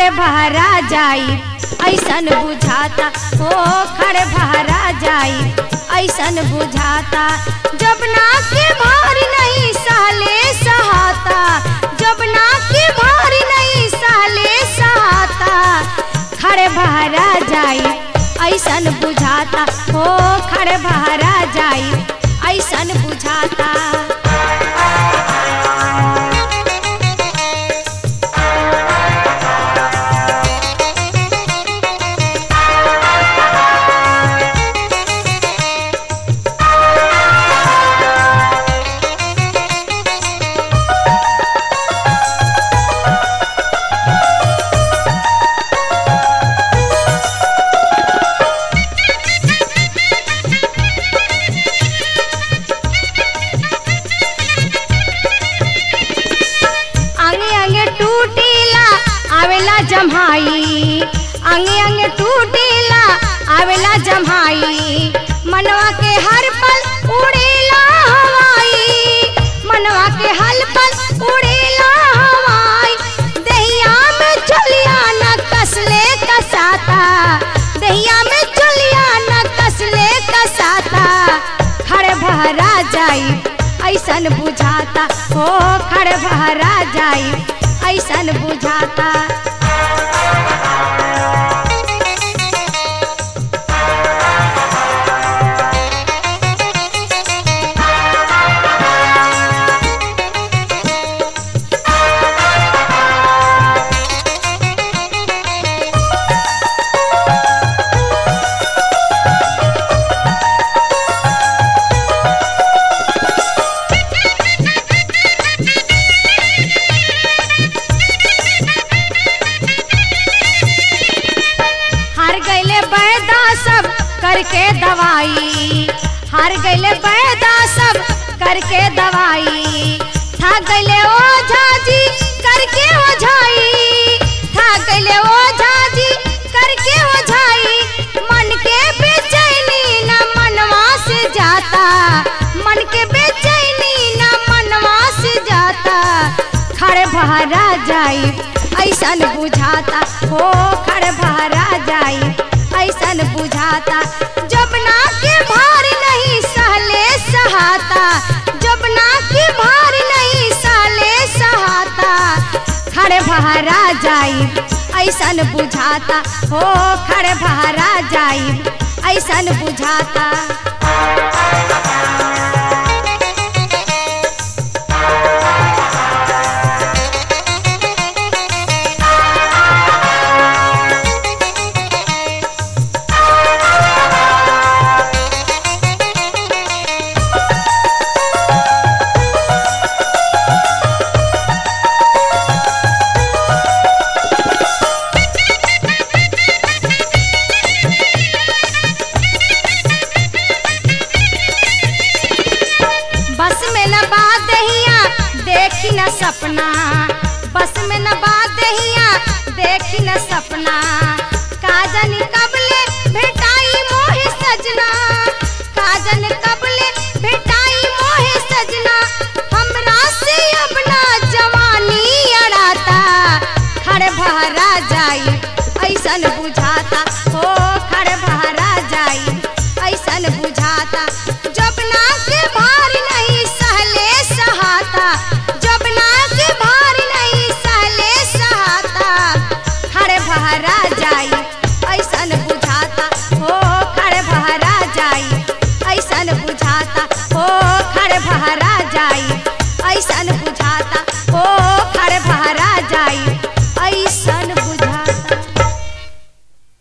खड़े भरा जाई ऐसन बुझाता हो खड़े भरा जाई ऐसन बुझाता जब ना के भारी नहीं सहले सहाता जब ना के भारी नहीं सहले सहाता खड़े भरा जाई ऐसन बुझाता हो खड़े भरा जाई ऐसन बुझाता अंगे अंगे टूटीला आवेला जम्हाई अंगे अंगे टूटीला आवेला जम्हाई मनवा के हर पल उड़ेला हवाई मनवा के हर पल उड़ेला हवाई दहिया में चलिया न कसले कसाता दहिया में चलिया न कसले कसाता खड़े भरा जाई ऐसन बुझाता हो खड़े भरा जाई ऐसन बुझाता हार गईले बैदा सब करके दवाई हार गईले बैदा सब करके दवाई था गईले ओझा जी करके ओझाई था गईले ओझा जी करके ओझाई मन के बेचैनी न मनवा से जाता मन के बेचैनी न मनवा से जाता खड़े भरा जाई ऐसन बुझाता हो खड़े भरा जाई ऐसन बुझाता जब ना के भार नहीं सहले सहाता जब ना के भार नहीं सहले सहाता खड़े भरा जाई ऐसन बुझाता हो खड़े भरा जाई ऐसन बुझाता बस में न बात दहिया देखी न सपना बस में न बात दहिया देखी न सपना काजन कबले भेटाई मोहे सजना काजन कबले भेटाई मोहे सजना हमरा से अपना जवानी अड़ाता खड़े भरा जाई ऐसन बुझाता हो खड़े भरा जाई ऐसन बुझाता जब